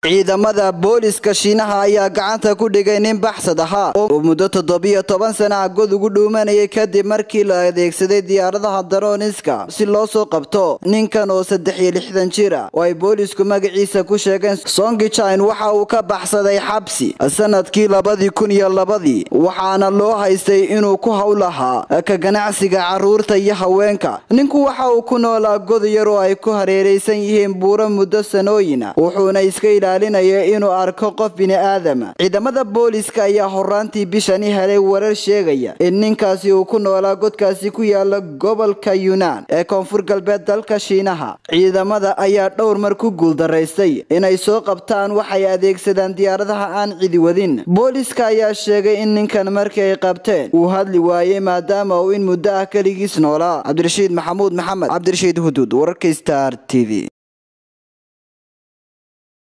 ciidamada booliska shiinaha ayaa gacanta ku dhigay nin baxsad ahaa oo muddo toddobiyo toban sana ah god ugu dhuumanayay kadib markii la adeegsaday diyaaradaha darooniska si loo soo qabto ninkan oo saddex iyo lixdan jir ah oo ay boolisku magaciisa ku sheegeen songichine waxa uu ka baxsaday xabsi sanadkii labadii kun iyo labadii waxaana loo haystay inuu ku howlahaa ka ganacsiga caruurta iyo haweenka ninku waxa uu ku noolaa god yar oo ay ku hareeraysan yihiin buuro muddo sanooyina wuxuuna iska ilaalinaya inuu arko qof bini'aadama ciidamada booliska ayaa horaantii bishani helay warar sheegaya in ninkaasi uu ku noolaa godkaasi ku yaala gobolka yunaan ee koonfur galbeed dalka shiinaha ciidamada ayaa dhowr mar ku guuldaraystay inay soo qabtaan waxay adeegsadaan diyaaradaha aan cidi wadin booliska ayaa sheegay in ninkan markii ay qabteen uu hadli waayey maadaama uu in muddo ah keligiis noolaa cabdirashiid maxamuud maxamed cabdirashiid huduud wararka star t v